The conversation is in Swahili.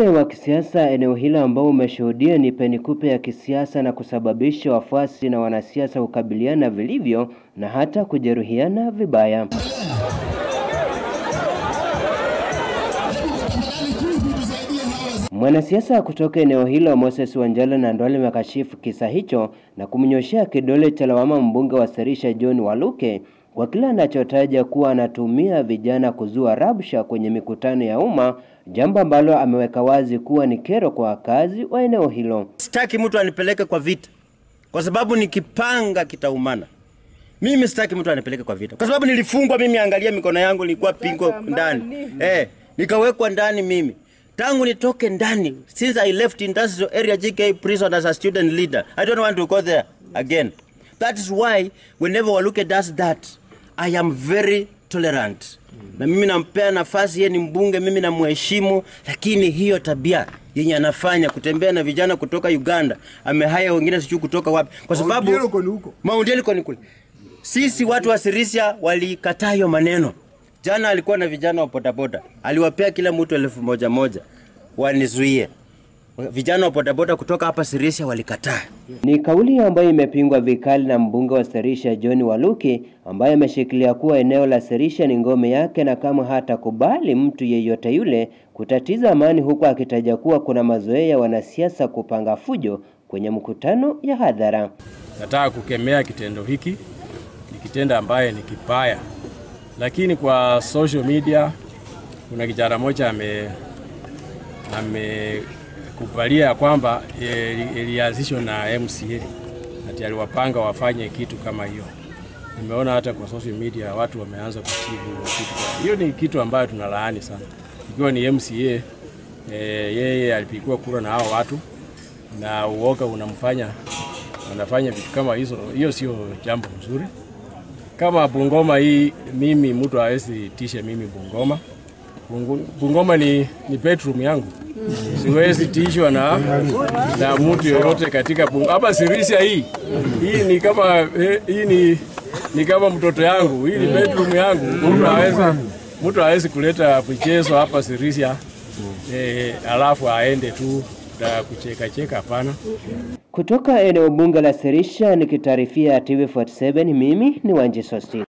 Uzembe wa kisiasa eneo hilo ambao umeshuhudia ni penikupe ya kisiasa na kusababisha wafuasi na wanasiasa kukabiliana vilivyo na hata kujeruhiana vibaya. Mwanasiasa kutoka eneo hilo Moses Wanjala Nandwale amekashifu kisa hicho na kumnyoshea kidole cha lawama mbunge wa Serisha John Waluke kwa kile anachotaja kuwa anatumia vijana kuzua rabsha kwenye mikutano ya umma, jambo ambalo ameweka wazi kuwa ni kero kwa wakazi wa eneo hilo. Sitaki mtu anipeleke kwa vita, kwa sababu nikipanga kitaumana. Mimi sitaki mtu anipeleke kwa vita, kwa sababu nilifungwa mimi. Angalia mikono yangu, nilikuwa pingo ndani eh, nikawekwa ndani mimi tangu nitoke ndani, since I left industrial area GK prison as a student leader. I don't want to go there again. That is why whenever Waluke does that, I am very tolerant. Na mimi nampea nafasi, yeye ni mbunge, mimi namheshimu, lakini hiyo tabia yenye anafanya kutembea na vijana kutoka Uganda, amehaya wengine sijui kutoka wapi, kwa sababu Mount Elgon ni kule. Sisi watu wa Sirisia walikataa hiyo maneno. Jana alikuwa na vijana wa bodaboda, aliwapea kila mtu elfu moja moja wanizuie. Vijana wa bodaboda kutoka hapa Sirisia walikataa. Ni kauli ambayo imepingwa vikali na mbunge wa Serisha John Waluki ambaye ameshikilia kuwa eneo la Serisha ni ngome yake na kama hatakubali mtu yeyote yule kutatiza amani, huku akitaja kuwa kuna mazoea ya wanasiasa kupanga fujo kwenye mkutano ya hadhara. Nataka kukemea kitendo hiki, ni kitendo ambaye ni kibaya, lakini kwa social media kuna kijana mmoja ame amekubalia ya kwamba ilianzishwa na MCA ati aliwapanga wafanye kitu kama hiyo. Nimeona hata kwa social media watu wameanza kutibu kitu. Hiyo ni kitu ambayo tunalaani sana. Ikiwa ni MCA e, yeye alipigiwa kura na hao watu na uoga unamfanya wanafanya vitu kama hizo, hiyo sio jambo mzuri. Kama Bungoma hii, mimi mtu hawezi tisha mimi Bungoma. Bungoma ni, ni bedroom yangu, siwezi tishwa na, na mtu yoyote katika Bungoma. Hapa Sirisia hii hii ni kama eh, hii ni, ni kama mtoto yangu, hii ni bedroom yangu. Mtu hawezi mtu hawezi kuleta michezo hapa Sirisia eh, alafu aende tu da kucheka cheka, hapana. Kutoka eneo bunge la Serisha nikitaarifia TV47, mimi ni Wanji Sosti.